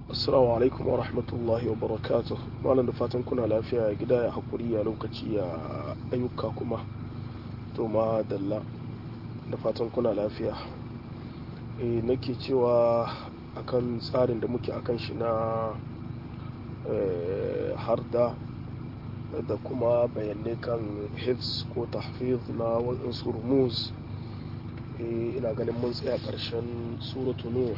Assalamu alaikum wa rahmatullahi wa barakatuh. Malam da fatan kuna lafiya ya gida ya haƙuri ya lokaci ya ayyuka kuma. To ma dalla da fatan kuna lafiya. E, nake cewa akan tsarin da muke akan shi na e, harda da kuma bayanai kan hifz ko tahfiz na waɗansu rumuz. E, ina ganin mun tsaya ƙarshen suratu Nuh.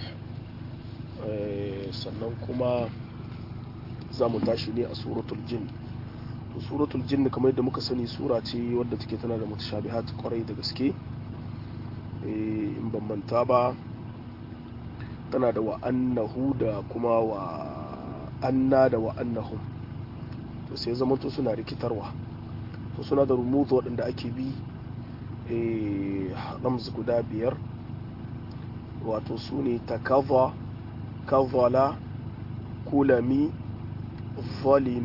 sannan kuma za mu tashi ne a suratul jin to suratul jin kamar yadda muka sani sura ce wadda take tana da mutashabihat kwarai da gaske in ban manta ba tana da wa'annahu da kuma wa anna da wa'annahum to sai zama to suna rikitarwa to suna da rumuzu waɗanda ake bi ramz guda biyar wato su ne takava كظل كلمي ظلم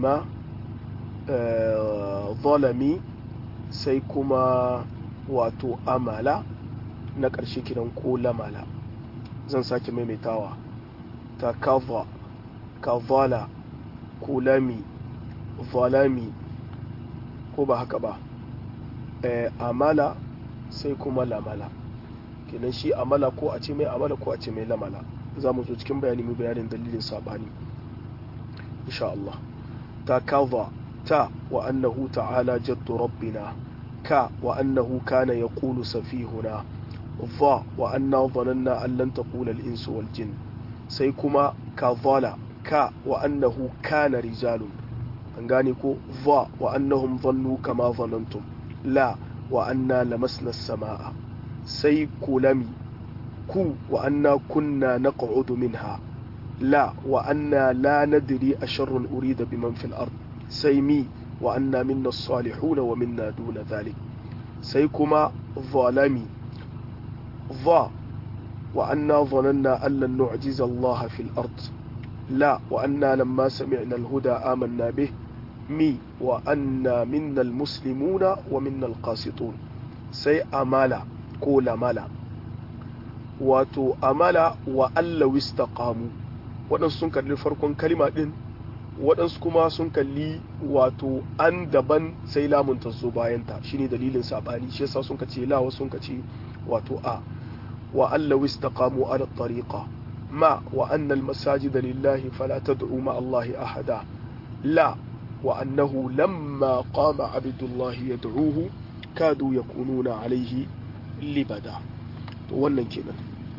ظلمي sai kuma wato amala na ƙarshe kiran ko lamala zan sake maimaitawa ta kaza kazala kulami zalami ko ba haka ba amala sai kuma lamala kenan shi amala ko a ce mai amala ko a ce mai lamala za mu zo cikin bayani mu bayanin dalilin sabani insha Allah ta kaza ta wa annahu ta'ala jaddu rabbina ka wa annahu kana yaqulu safihuna dha wa anna dhananna an lan taqula al-insu wal jin sai kuma kazala ka wa annahu kana rijalun an gane ko dha wa annahum dhannu kama dhanantum la wa anna lamasna as-samaa sai kulami ku wa anna kunna naq'udu minha la wa anna la nadri asharrun urida biman fil ard sai mi wa anna minna as-salihun wa minna duna dhalik sai kuma zalami dha wa anna dhananna an lan nu'jiza Allah fil ard la wa anna lamma sami'na al-huda amanna bih mi wa anna minna al-muslimuna wa minna al-qasitun sai amala ko lamala wato amala wa Allah wistaqamu waɗansu sun kalli farkon kalima ɗin waɗansu kuma sun kalli wato an daban sai lamun ta zo bayanta shine dalilin saɓani shi yasa sun kace la wasu sun kace wato a wa Allah wistaqamu ala tariqa ma wa anna al masajida lillahi fala tad'u ma Allah ahada la wa annahu lamma qama abdullahi yad'uhu kadu yakununa alayhi libada to wannan kenan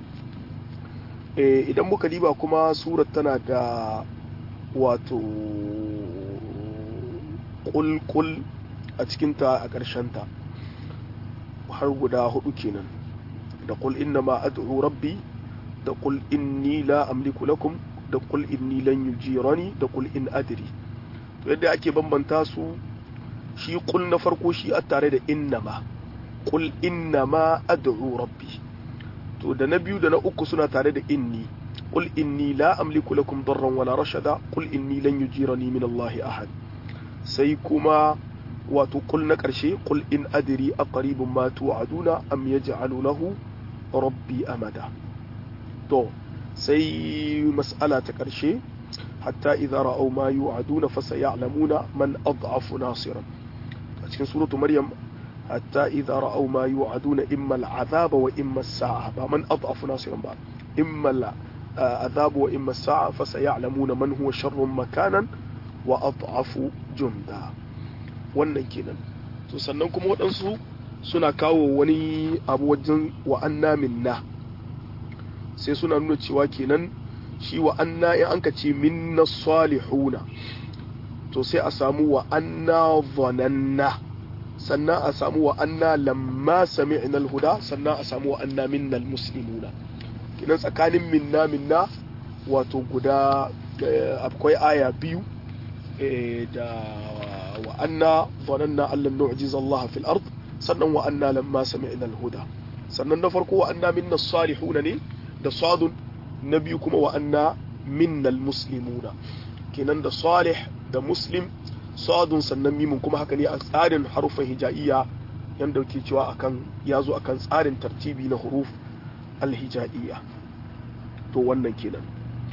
idan muka diba kuma surat tana da wato kulkul a cikinta a ƙarshenta har guda hudu kenan da kul inna ma ad'u rabbi da kul inni la amliku lakum da kul inni lan yujirani da kul in adri to yadda ake bambanta su shi kul na farko shi a tare da inna ma kul inna ma ad'u rabbi to da na biyu da na uku suna tare da inni qul inni la amliku lakum darran wala rashada qul inni lan yujirani min Allah ahad sai kuma wato qul na karshe qul in adri aqribun ma tu'aduna am yaj'alu lahu rabbi amada to sai mas'ala ta karshe hatta idza ra'aw ma yu'aduna fasaya'lamuna man ad'afu nasiran a cikin suratu maryam حتى إذا رأوا ما يوعدون إما العذاب وإما الساعة من أضعف ناصرا بعد إما العذاب وإما الساعة فسيعلمون من هو شر مكانا وأضعف جندا wannan kenan to sannan kuma waɗansu suna kawo wani abu wajen wa'anna minna sai suna nuna cewa kenan shi wa'anna in an ka ce minna salihuna to sai a samu wa'anna zananna sannan a samu wa anna lamma sami'na al-huda sannan a samu wa anna minna al-muslimuna kinan tsakanin minna minna wato guda akwai aya biyu da wa anna dhananna allan nu'jiz Allah fil ard sannan wa anna lamma sami'na al-huda sannan na farko wa anna minna salihuna ne da sadun na biyu kuma wa anna minna al-muslimuna kinan da salih da muslim sadun sannan mimun kuma haka ne a tsarin harufan hija'iyya yadda ke cewa akan ya zo akan tsarin tartibi na huruf alhija'iyya to wannan kenan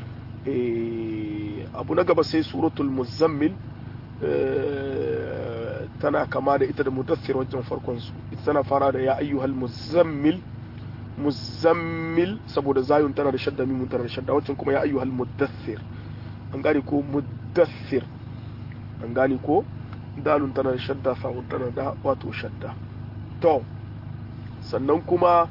abu na gaba sai suratul muzammil tana kama da ita da mudaththir wajen farkon su ita tana fara da ya ayyuhal muzammil muzammil saboda zayun tana da shadda mimun tana da shadda waccan kuma ya ayyuhal mudaththir an gane ko mudaththir an gane ko dalun tana da shadda sa'un tana da wato shadda to sannan kuma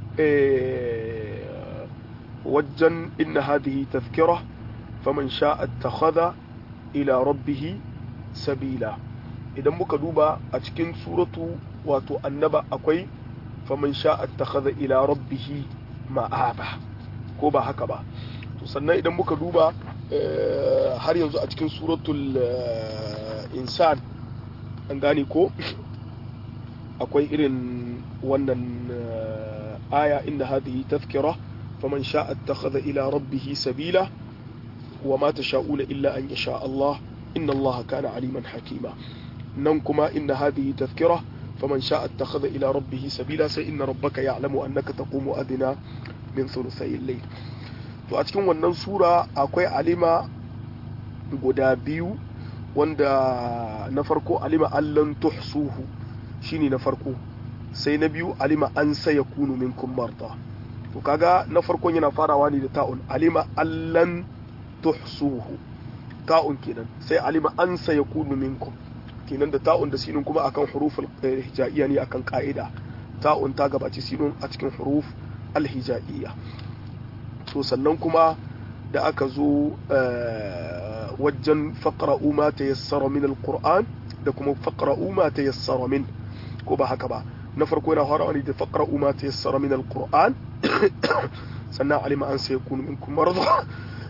wajen inna hadhihi tazkira faman sha'a ittakhadha ila rabbih sabila idan muka duba a cikin suratu wato annaba akwai faman sha'a ittakhadha ila rabbih ma'aba ko ba haka ba to sannan idan muka duba har yanzu a cikin suratul insan an gane ko akwai irin wannan aya inda hadhihi tazkira faman sha'a ittakhadha ila rabbih sabila وما تشاءون إلا أن يشاء الله إن الله كان عليما حكيما ننكما إن هذه تذكرة فمن شاء اتخذ إلى ربه سبيلا سإن ربك يعلم أنك تقوم أدنى من ثلثي الليل to a cikin wannan sura akwai alima guda biyu wanda na farko alima allan tuhsuhu shine na farko sai na biyu alima an saya kunu minkum marda to kaga na farkon yana farawa ne da ta'un alima allan tuhsuhu ta'un kenan sai alima an sayakunu minkum kenan da ta'un da sinun kuma akan huruful hijaiya ne akan ka'ida ta'un ta gabaci sinun a cikin huruf alhijaiya to sannan kuma da aka zo wajen faqra'u ma tayassara min alquran da kuma faqra'u ma tayassara min ko ba haka ba na farko yana farawa ne da faqra'u ma tayassara min alquran sannan alima an sayakunu minkum marda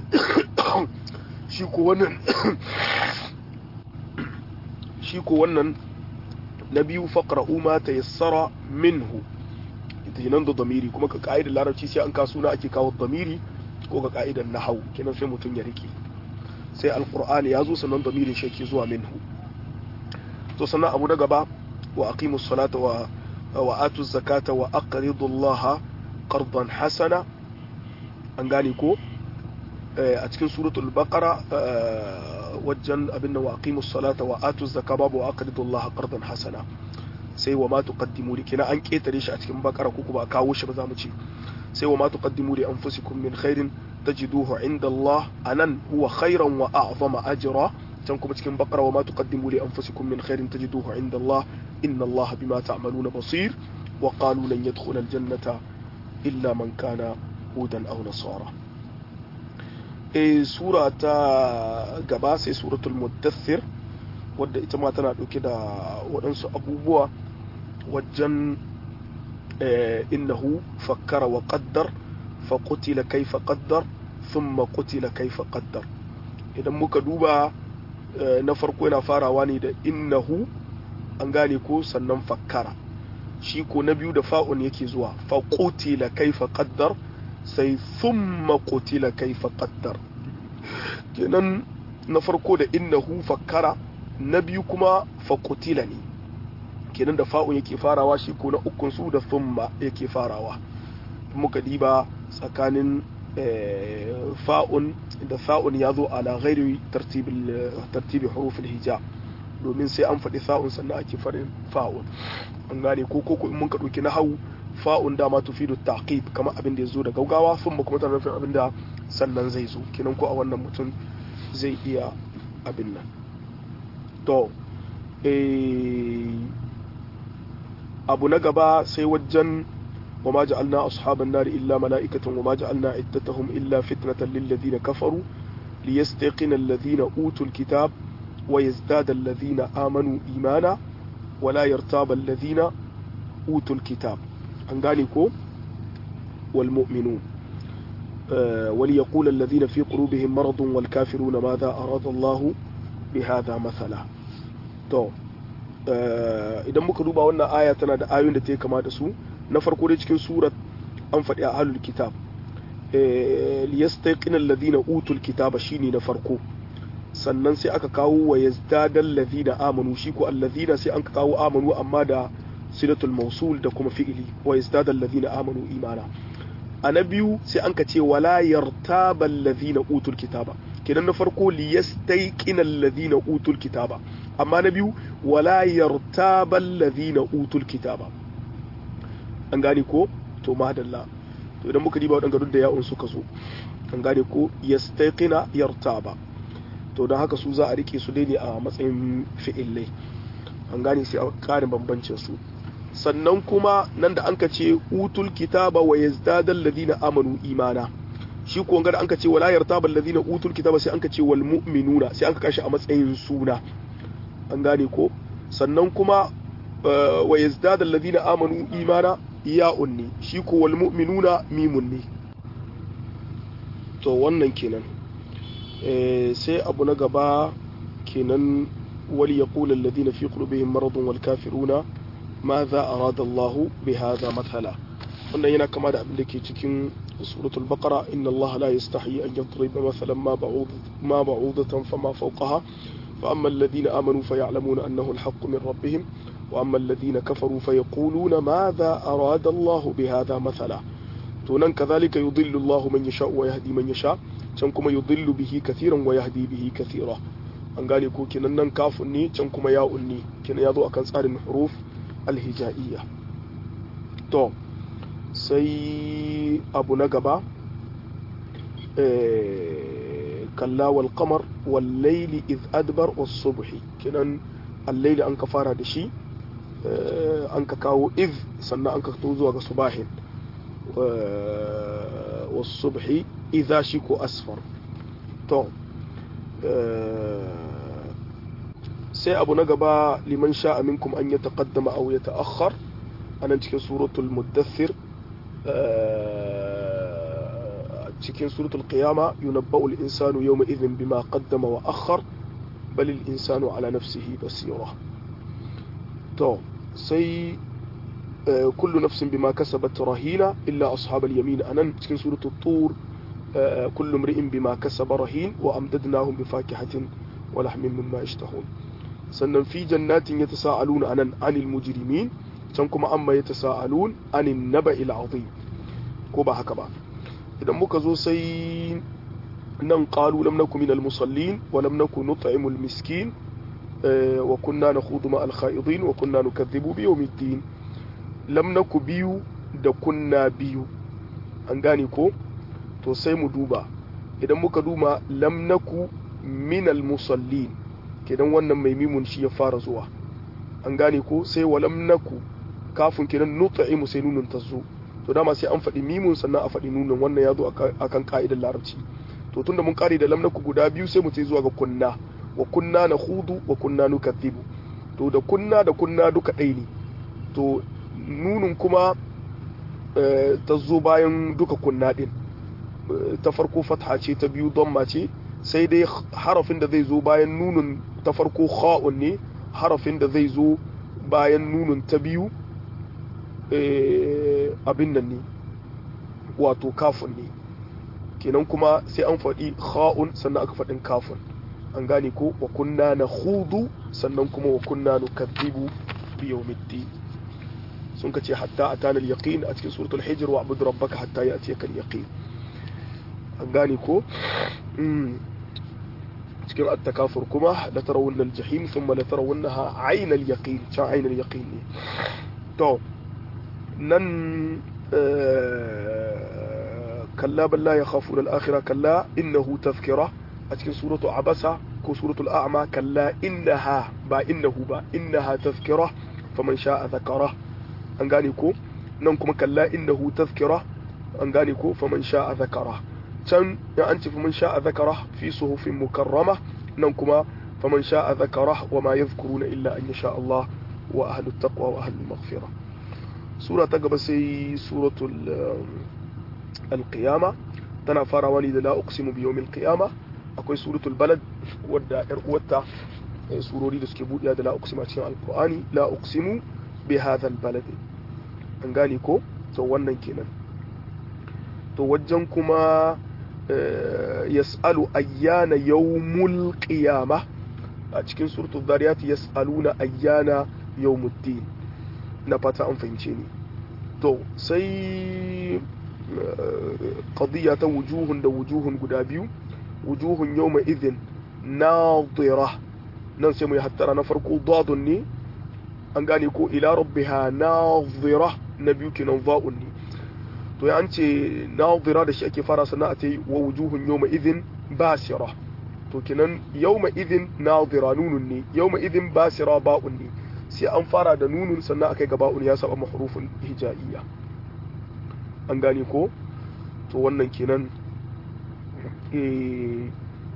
shi ko wannan shi ko wannan na biyu faqra'u ma tayassara minhu ita nan da damiri kuma ka ka'idar larabci sai an kasu na ake kawo damiri ko ka ka'idar nahau kenan sai mutum ya rike sai alqur'ani ya zo sannan damirin shi ke zuwa minhu to sannan abu na gaba wa aqimus salata wa wa atuz zakata wa aqridu allaha qardan hasana an gane ko a cikin suratul baqara wajen abin da waqimus salata wa atuz zakata babu wa aqridu Allah qardan hasana sai wa ma tuqaddimu li kina an ketare shi a cikin baqara ko ba kawo shi ba za mu ce sai wa ma tuqaddimu li anfusikum min khairin tajiduhu inda Allah anan huwa khairan wa a'zama ajra can kuma cikin baqara wa ma tuqaddimu li anfusikum min khairin tajiduhu inda Allah inna Allah bima ta'maluna basir wa qalu lan yadkhula al-jannata illa man kana hudan aw nasara e sura ta gaba sai suratul muddathir wadda ita ma tana dauke da waɗansu abubuwa wajen innahu fakkara wa qaddar fa qutila kaifa qaddar thumma qutila kaifa qaddar idan muka duba na farko yana farawa ne da innahu an gane ko sannan fakkara shi ko na biyu da fa'un yake zuwa fa qutila kaifa qaddar sai thumma qutila kaifa qaddar kenan na farko da innahu fakkara na biyu kuma fa qutila ne kenan da fa'un yake farawa shi ko na ukun su da thumma yake farawa muka diba tsakanin fa'un da fa'un ya zo ala ghairi tartibi hurufin hija domin sai an faɗi fa'un sannan ake faɗin fa'un an gane ko ko in mun ka ɗauki na hau fa'un dama tufidu taqib kamar abin da ya zo da gaugawa sun ba kuma tana nufin abin da sannan zai zo kinan ko a wannan mutum zai iya abin nan to abu na gaba sai wajen wa ma ja'alna ashaban nar illa mala'ikatan wa ma ja'alna iddatahum illa fitnatan lil ladina kafaru liyastaqina alladhina utul kitab wa yazdada alladhina amanu imana wa la yartaba alladhina utul kitab an gane ko wal mu'minun وليقول الذين في قلوبهم مرض والكافرون ماذا أراد الله بهذا مثلا to idan muka duba wannan aya tana da ayoyin da ta kama da su na farko dai cikin surat an faɗi a ahlul kitab liyastaqina alladhina utul kitaba shine na farko sannan sai aka kawo wa yazdadal ladina amanu shi ko alladhina sai an kawo amanu amma da silatul mausul da kuma fi'ili wa yazdadal ladina amanu imana a na biyu sai an ka ce wala yartaba allazina utul kitaba kenan na farko liyastayqina allazina utul kitaba amma na biyu wala yartaba allazina utul kitaba an gane ko to madalla to idan muka diba waɗanda duk da ya'un suka zo an gane ko yastaqina yartaba to don haka su za a rike su dai ne a matsayin fi'illai an gane sai a ƙarin bambancin su sannan kuma nan da anka ce utul kitaba wa yazdadal ladina amanu imana shi ko ga da anka ce wala yartaba ladina utul kitaba sai anka ce wal mu'minuna sai anka kashi a matsayin suna an gane ko sannan kuma wa yazdadal ladina amanu imana ya'un ne shi ko wal mu'minuna mimun ne to wannan kenan sai abu na gaba kenan wal yaqulu alladhina fi qulubihim maradun wal kafiruna ماذا أراد الله بهذا مثلا wannan yana kama da abin da ke cikin suratul baqara inna allaha la yastahi an yadriba mathalan ma ba'ud ma ba'udatan fama fawqaha fa amma alladhina amanu fayalamuna annahu alhaqqu min rabbihim wa amma alladhina kafaru fayaquluna madha arada allah bihadha mathala to nan kadhalika yudillu allah man yasha wa yahdi man yasha can kuma yudillu bihi kathiran wa yahdi bihi kathira an gane ko kenan nan kafun ne can kuma ya'un ne kenan yazo akan tsarin huruf alhija'iyya to sai abu na gaba kalla wal qamar wal layli iz adbar was subhi kinan al-layli an ka fara da shi an ka kawo iz sannan an ka to zuwa ga subahin was subhi idha shi ko asfar to sai abu na gaba liman sha'a minkum an ya taqaddama aw ya ta'akhkhar anan cikin suratul muddathir cikin suratul qiyama yunabba'u al-insanu yawma idhin bima qaddama wa akhkhar bal al-insanu ala nafsihi basira to sai kullu nafsin bima kasabat rahina illa ashab al-yamin anan cikin suratul tur kullu imri'in bima kasaba rahin wa amdadnahum bi fakihatin wa lahmin mimma yashtahun sannan fi jannatin ya tasa'aluna anan anil mujrimin can kuma amma ya tasa'alun anin naba'il azim ko ba haka ba idan muka zo sai nan qalu lam nakum minal musallin wa lam nakun nut'imul miskin wa kunna nakhudu ma'al kha'idin wa kunna nukaththibu bi yawmiddin lam naku biyu da kunna biyu an gane ko to sai mu duba idan muka duba lam naku minal musallin kenan wannan mai mimun shi ya fara zuwa an gane ko sai walam naku kafin kenan nut'imu sai nunun ta zo to dama sai an faɗi mimun sannan a faɗi nunun wannan ya zo akan ka'idar larabci to tunda mun kare da lam naku guda biyu sai mu ce zuwa ga kunna wa kunna na hudu wa kunna nukathibu to da kunna da kunna duka ɗaya ne to nunun kuma ta zo bayan duka kunna ɗin ta farko fatha ce ta biyu domma ce sai dai harafin da zai zo bayan nunun ta farko kha'un ne harafin da zai zo bayan nunun ta biyu abin nan ne wato kafin ne kenan kuma sai an faɗi kha'un sannan aka faɗin kafin an gane ko wa kunna na hudu sannan kuma wa kunna nu kadhibu bi yawmiddin sun ka ce hatta atana al-yaqin a cikin suratul hijr wa abud rabbaka hatta ya'tiyaka al-yaqin an gane ko cikin attakafur kuma la tarawunna al-jahim thumma la tarawunnaha ayna al-yaqin can ayna al-yaqin ne to nan kalla bal la yakhafuna al-akhirah kalla innahu tadhkira a cikin suratu abasa ko suratul a'ma kalla innaha ba innahu ba innaha tadhkira faman sha'a dhakara an gane ko nan kuma kalla innahu tadhkira an gane ko faman sha'a dhakara can ya an ce faman sha'a zakara fi suhufin mukarrama nan kuma faman sha'a zakara wa ma yadhkuruna illa an yasha Allah wa ahlut taqwa wa ahlul maghfira sura ta gaba sai suratul al-qiyama tana farawa ne da la uqsimu bi yawmil qiyama akwai suratul balad wadda yar uwarta surori da suke buɗiya da la uqsimu a cikin alqur'ani la uqsimu bi hadha al-balad an gane ko to wannan kenan to wajen kuma yas'alu ayyana yawmul qiyama a cikin suratul zariyat yas'aluna ayyana yawmuddin na fata an fahimce ni to sai qadiyya ta wujuhun da wujuhun guda biyu wujuhun yawma idhin nadira nan sai mu yi hattara na farko dadun ne an gane ko ila rabbiha nadira na biyu kenan za'un ne to ya an ce nadira da shi ake fara sana'a ta yi wa wujuhun yawma idhin basira to kenan yawma idhin nadira nunun ne yawma idhin basira ba'un ne sai an fara da nunun sannan akai ga ba'un ya saba mahrufin hijaiya an gane ko to wannan kenan eh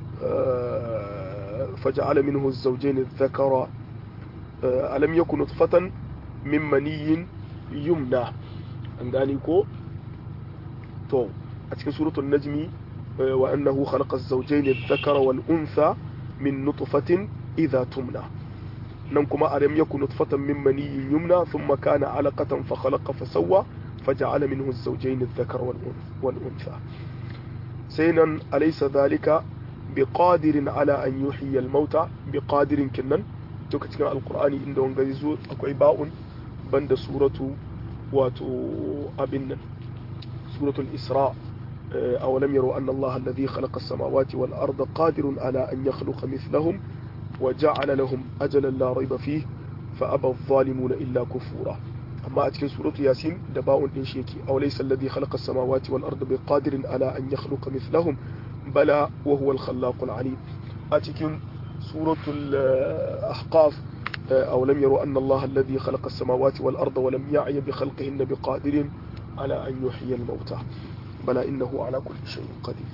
فجعل منه الزوجين الذكر ألم يكن نطفة من مني يمنى an gane ko to a cikin suratul najmi wa annahu khalaqa az-zawjayn adh-dhakara wal untha min nutfatin idha tumna nan kuma alam yakun nutfatan min maniyyin yumna thumma kana alaqatan fa khalaqa fa sawwa faja'ala minhu az-zawjayn adh-dhakara wal untha sai nan alaysa dhalika biqadirin ala an yuhyiya al-mauta biqadirin kinnan duka cikin alqur'ani inda wanga zo akwai ba'un banda suratu wato abin nan suratul isra أولم يروا أن الله الذي خلق السماوات والأرض قادر على أن يخلق مثلهم وجعل لهم أجلا لا ريب فيه فأبى الظالمون إلا كفورا أما أتكن سورة ياسين دباء إنشيكي أو ليس الذي خلق السماوات والأرض بقادر على أن يخلق مثلهم بلى وهو الخلاق العليم أتكن سورة الأحقاف أو لم يروا أن الله الذي خلق السماوات والأرض ولم يعي بخلقهن بقادر على أن يحيي الموتى بلى إنه على كل شيء قدير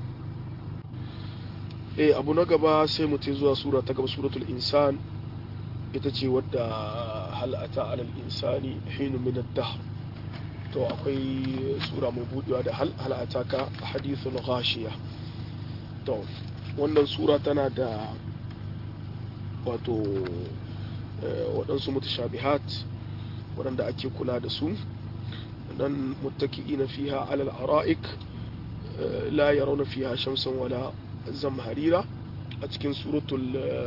eh abu na gaba sai mu zuwa sura ta gaba suratul insan ita ce wadda hal'ata alal insani hinu min ad-dahr to akwai sura mai budewa da hal hal'ata ka hadithul ghashiya to wannan sura tana da wato waɗansu mutashabihat waɗanda ake kula da su dan muttaki'ina fiha alal ara'ik la yarawna fiha shamsan wala zamharira a cikin suratul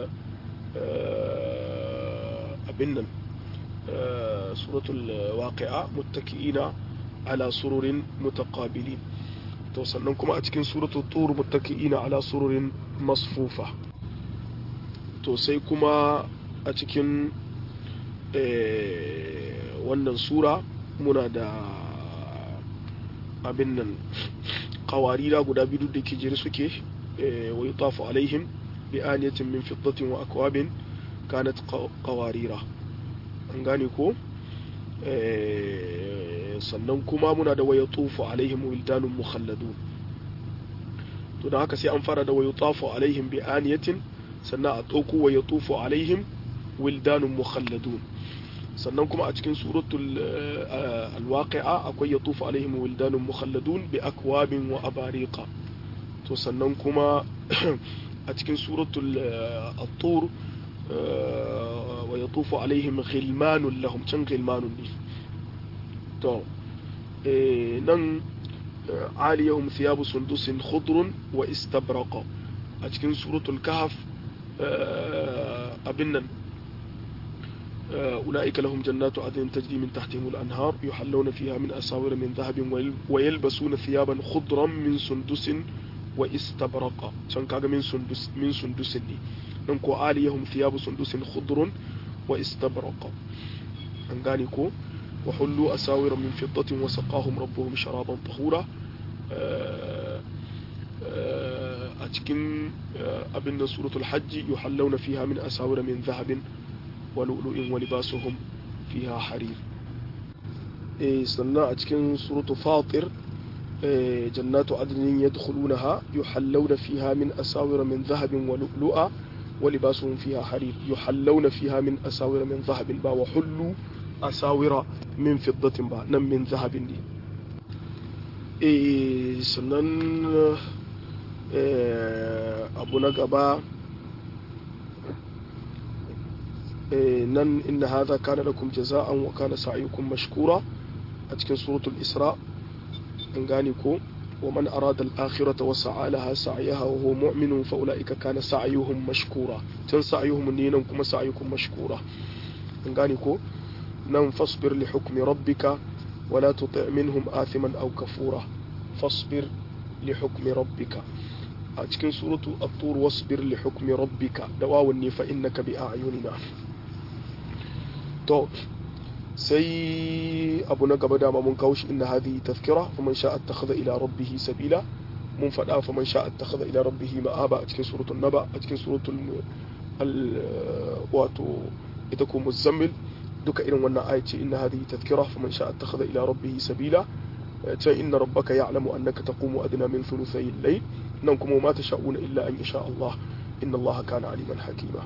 abin nan suratul waqi'a muttaki'ina ala sururin mutaqabilin to sannan kuma a cikin suratul tur muttaki'ina ala sururin masfufa to sai kuma a cikin wannan sura muna da abin nan kawarira guda biyu da ke jere suke wa yi tafi alaihim bi aniyatin min fiddatin wa akwabin kanat kawarira an gane ko sannan kuma muna da waya tufu alaihim wildanun mukhalladun to da haka sai an fara da waya tufu alaihim bi aniyatin sannan a ɗauko waya tufu alaihim wildanun mukhalladun sannan kuma a cikin suratul alwaqi'a akwai yatufu alaihim wildanun mukhalladun bi akwabin wa abariqa to sannan kuma a cikin suratul at-tur wa yatufu alaihim ghilmanun lahum can ghilmanun ne to nan aliyahum thiyabu sundusin khudrun wa istabraqa a cikin suratul kahf abin nan أولئك لهم جنات عدن تجري من تحتهم الأنهار يحلون فيها من أساور من ذهب ويلبسون ثيابا خضرا من سندس واستبرق شان كاغا من سندس من سندس ني ننكو آليهم ثياب سندس خضر واستبرق an gane ko wa hullu asawira min fiddatin wa saqahum rabbuhum sharaban tahura a cikin abin da suratul hajji yuhallawna fiha min asawira min dhahabin wa lu'lu'in wa libasuhum fiha harir eh sannan a cikin suratul fatir جنات عدن يدخلونها يحلون فيها من أساور من ذهب ولؤلؤا ولباسهم فيها حرير يحلون فيها من أساور من ذهب با وحلوا أساور من فضة با نم من ذهب دي إيه سنن إيه أبو نقبا إيه نن إن هذا كان لكم جزاء وكان سعيكم مشكورا أتكن سورة الإسراء أنغانيكو ومن أراد الآخرة وسعى لها سعيها وهو مؤمن فأولئك كان سعيهم مشكورا تن سعيهم نينم كما سعيكم مشكورا أنغانيكو نم فاصبر لحكم ربك ولا تطع منهم آثما أو كفورا فاصبر لحكم ربك أتكن سورة الطور واصبر لحكم ربك دواوني فإنك بأعيننا تو سي أبو نقب دام من كوش إن هذه تذكرة فمن شاء اتخذ إلى ربه سبيلا من فدا فمن شاء اتخذ إلى ربه مآبا أتكن سورة النبأ أتكن سورة ال واتو إتكو مزمل duka irin wannan aya ce inna hadhihi tadhkira faman sha'a attakhadha ila rabbih sabila ta inna rabbaka ya'lamu annaka taqumu adna min thuluthay al-layl nan kuma ma tasha'una illa an yasha Allah inna Allah kana aliman hakima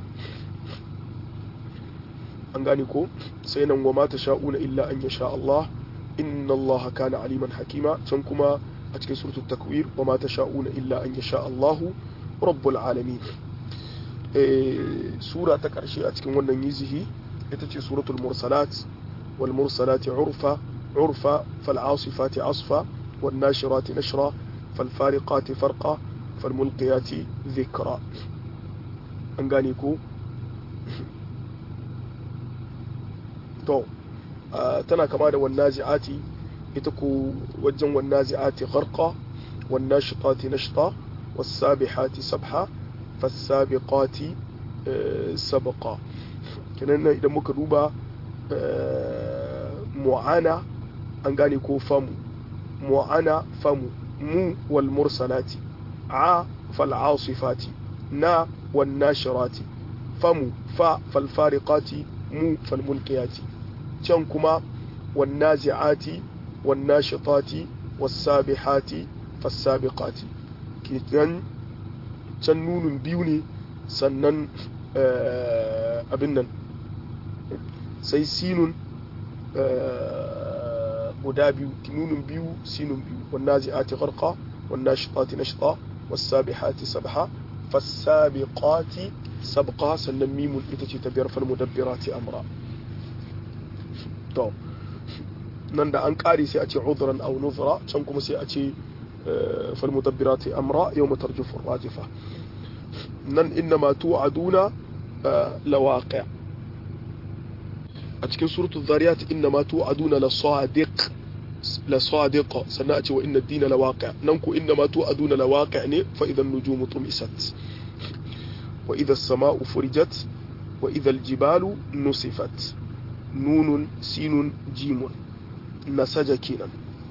an gane ko sai nan wa ma tasha'una illa an yasha Allah inna Allah kana aliman hakima can kuma a cikin suratul takwir wa ma tasha'una illa an yasha Allah rabbul alamin sura ta karshe a cikin wannan yizihi ita ce suratul mursalat wal mursalati urfa urfa fal asifati asfa wan nashirati nashra fal fariqati farqa fal mulqiyati dhikra an gane ko to tana kama da wan nazi'ati ita ko wajen wan nazi'ati gharqa wan nashitati nashta was sabihati sabha fas sabiqati sabqa kenan idan muka duba mu'ana an gane ko famu mu'ana famu mu wal mursalati a fal asifati na wan nashirati famu fa fal fariqati mu fal mulkiyati can kuma wan nazi'ati wan nashitati was sabihati fas sabiqati kenan can nunun biyu ne sannan abin nan sai sinun guda biyu nunun biyu sinun biyu wannan zi'ati gharqa wannan shitati nashta wasabihati sabha fasabiqati sabqa sannan mimun ita ce ta biyar fal mudabbirati amra to nan da an kare sai a ce udran aw nuzra can kuma sai a ce fal mudabbirati amra yawma tarjufu rajifa nan inna ma tu'aduna lawaqi' a cikin suratul zariyat inna ma tu'aduna la sadiq la sadiq sannan a ce wa inna ad-dina la waqi' nan ku inna ma tu'aduna la waqi' ne fa idan nujumu tumisat wa idha as-sama'u furijat wa idha al-jibalu nusifat nunun sinun jimun nasaja kenan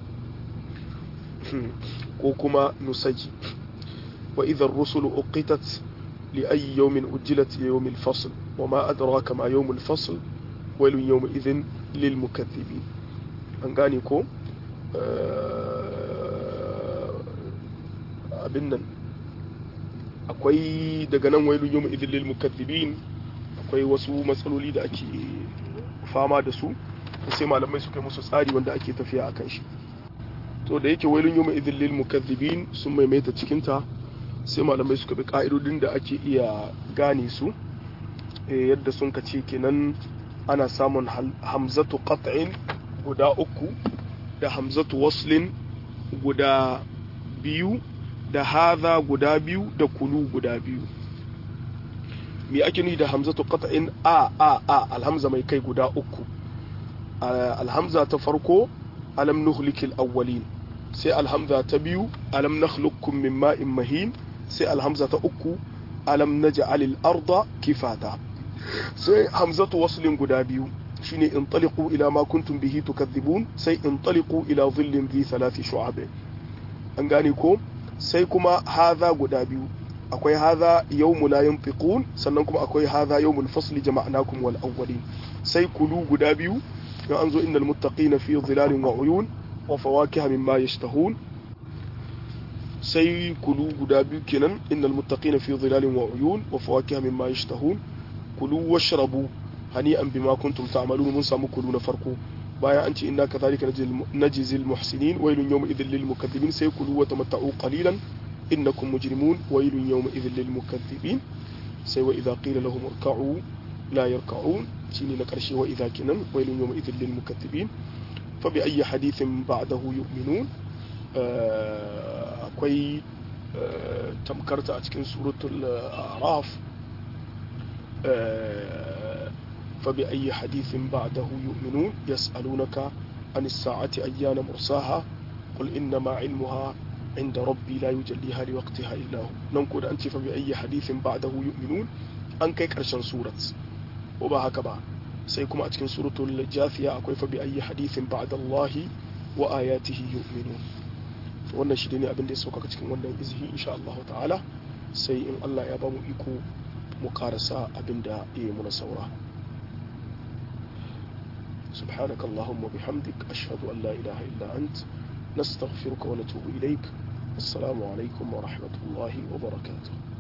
ko kuma nusaji wa idha ar-rusulu uqitat li ayyi yawmin ujjilat yawm al-fasl wa ma adraka ma yawm al-fasl wailun yau izin lil mukaththibi an gane ko abin nan akwai daga nan wailun yau izin lil mukaththibin akwai wasu matsaloli da ake fama da su sai malamai suka yi musu tsari wanda ake tafiya akan shi to da yake wailun yau izin lil mukaththibin sun maimaita cikinta sai malamai suka bi ka'idodin da ake iya gane su yadda sun kace kenan ana samun hamzatu qat'in guda uku da hamzatu waslin guda biyu da haza guda biyu da kulu guda biyu me ake nufi da hamzatu qat'in a a a alhamza mai kai guda uku alhamza ta farko alam nuhlikil awwalin sai alhamza ta biyu alam nakhluqukum min ma'in mahin sai alhamza ta uku alam naj'alil arda kifata sai hamzatu waslin guda biyu shine intaliqu ila ma kuntum bihi tukadhibun sai intaliqu ila dhillin dhi thalathi shu'ab an gane ko sai kuma hadha guda biyu akwai hadha yawmu la yanfiqun sannan kuma akwai hadha yawmul fasli jama'nakum wal awwalin sai kulu guda biyu in an zo innal muttaqina fi dhilalin wa uyun wa fawakiha mimma yashtahun sai kulu guda biyu kenan innal muttaqina fi dhilalin wa uyun wa fawakiha mimma yashtahun kulu washrabu hani'an bima kuntum ta'malun mun samu kulu na farko bayan an ce inna kadhalika najzil muhsinin wailun yawma idhil lil mukaththibin sai kulu wa tamatta'u qalilan innakum mujrimun wailun yawma idhil lil mukaththibin sai wa idha qila lahum irka'u la yarka'un shine na karshe wa idha kinan wailun yawma idhil lil mukaththibin fa bi ayyi hadithin ba'dahu yu'minun akwai tamkarta a cikin suratul a'raf فبأي حديث بعده يؤمنون يسألونك عن الساعة أيان مرساها قل إنما علمها عند ربي لا يجليها لوقتها إلا هو ننقل أنت فبأي حديث بعده يؤمنون أن كي كرشان سورة وبا هكذا سيكون أتكن سورة الجاثية أكوي فبأي حديث بعد الله وآياته يؤمنون wannan shi ne abin da ya sauka cikin wannan izihi insha Allah ta'ala sai in Allah ya ba mu iko mu karasa abin da ya yi muna saura سبحانك اللهم وبحمدك أشهد أن لا إله إلا أنت نستغفرك ونتوب إليك السلام عليكم ورحمة الله وبركاته